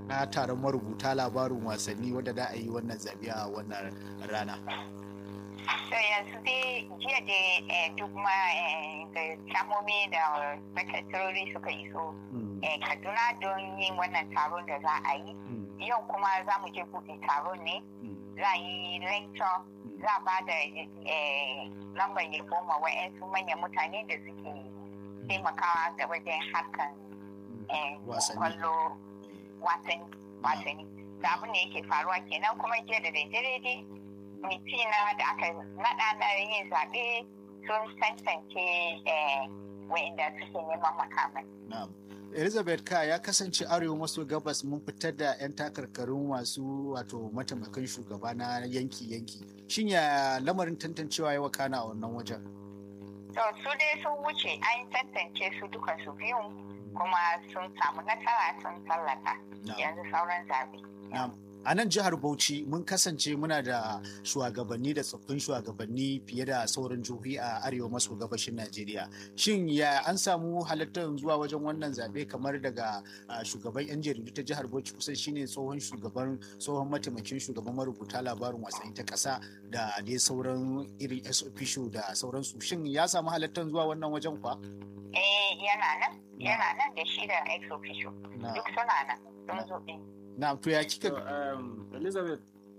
na taron marubuta labarin wasanni wadda da a yi wannan zaɓe a wannan rana. to yanzu dai jiya da duk ma da samomi da matattara suka iso kaduna don yin wannan taron da za a yi yau kuma za mu je buɗe taron ne za a yi lecture za a ba da lambar yabo ma wa'yansu manyan mutane da suke taimakawa da wajen harkan kwallo wasanni da abin da yake faruwa kenan kuma jiya da daidai dai mitina da aka naɗa na yin zaɓe sun tantance wa'inda suke neman makamai. elizabeth ka ya kasance arewa maso gabas mun fitar da 'yan takarkarun masu wato mataimakan shugaba na yanki-yanki shin ya lamarin tantancewa ya wakana a wannan wajen to su dai sun wuce an tantance su duka su biyu kuma sun samu nasara sun tallata yanzu sauran zabe a nan jihar bauchi mun kasance muna da shugabanni da tsoffin shugabanni fiye da sauran jihohi a arewa maso gabashin najeriya shin ya an samu halittar zuwa wajen wannan zaɓe kamar daga shugaban yan jaridu ta jihar bauchi kusan shine tsohon shugaban tsohon mataimakin shugaban marubuta labarin wasanni ta ƙasa da dai sauran irin official da sauransu shin ya samu halittar zuwa wannan wajen kwa eh yana nan yana nan da shi da ex official duk suna nan sun zo na to ya kika So, um, Elizabeth,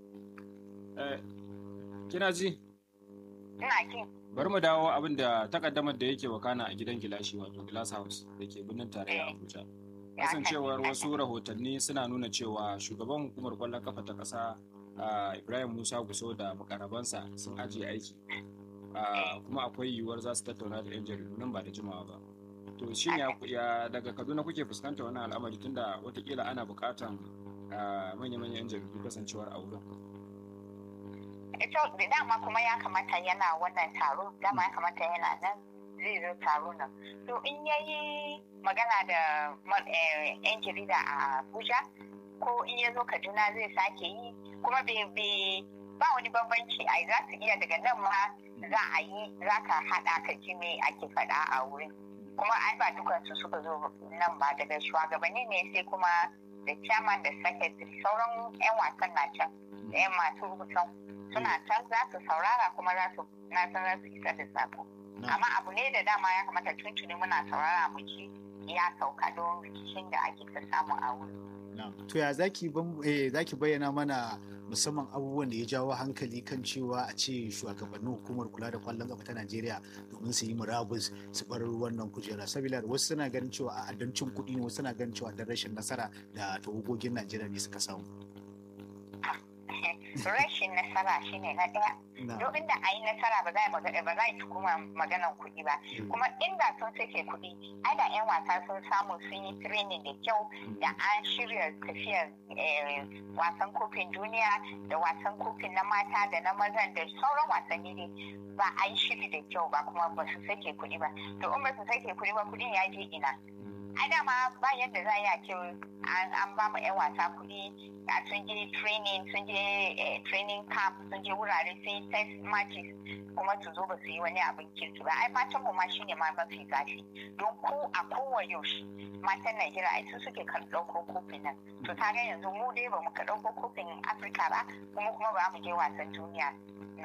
eh, kina ji? ina jin Bari mu dawo abin da takaddamar da yake wakana a gidan gilashi wato Glass House da ke birnin tarayya Abuja. Kasancewar wasu rahotanni suna nuna cewa shugaban hukumar kwallon kafa ta ƙasa uh, Ibrahim Musa Guso da makarabansa sun ajiye aiki. Uh, kuma akwai yiwuwar za su tattauna da 'yan jaridu nan ba da jimawa ba. To shin ya, ya daga Kaduna kuke fuskanta wannan al'amari tunda watakila ana buƙatan uh, manya-manyan 'yan jaridu kasancewar a wurin. ito da dama kuma ya kamata yana wannan taro dama ya kamata yana nan zai zo taro nan to in yayi magana da yan jarida a abuja ko in ya zo kaduna zai sake yi kuma bai ba wani bambanci ai za su iya daga nan ma za a yi za ka haɗa ka ji me ake faɗa a wurin kuma ai ba dukansu suka zo nan ba daga shugabanni ne sai kuma da chairman da secretary sauran 'yan wasan na can da 'yan masu rubutan suna can za su saurara kuma za su na san za su isa da sako amma abu ne da dama ya kamata tuntuni muna saurara mu ji ya sauka don rikicin da ake ta samu a wuri to ya zaki zaki bayyana mana musamman abubuwan da ya jawo hankali kan cewa a ce shugabannin hukumar kula da kwallon kafa ta Najeriya domin su yi murabus su bar wannan kujera saboda wasu suna ganin cewa a adancin kuɗi ne wasu suna ganin cewa dan rashin nasara da tawagogin Najeriya ne suka samu rashin nasara shine na ɗaya don inda a yi nasara ba za a ba za a tukuma maganan kuɗi ba kuma inda sun sake kuɗi ai da 'yan wasa sun samu sun yi training da kyau da an shirya tafiyar wasan kofin duniya da wasan kofin na mata da na mazan da sauran wasanni ne ba a yi shiri da kyau ba kuma ba su sake kuɗi ba to in ba su sake kuɗi ba kuɗin ya je ina ai dama ba yadda za a yi a ce an ba mu 'yan wasa kuɗi a sun je training sun je training camp sun je wurare sun yi test matches kuma su zo ba su yi wani abin kirki ba ai fatan mu ma shine ma mafi zafi don ko a kowa yaushe matan Najeriya ai su suke kan ɗauko kofin nan to ta ga yanzu mu dai ba mu ka ɗauko kofin Afirka ba kuma kuma ba mu je wasan duniya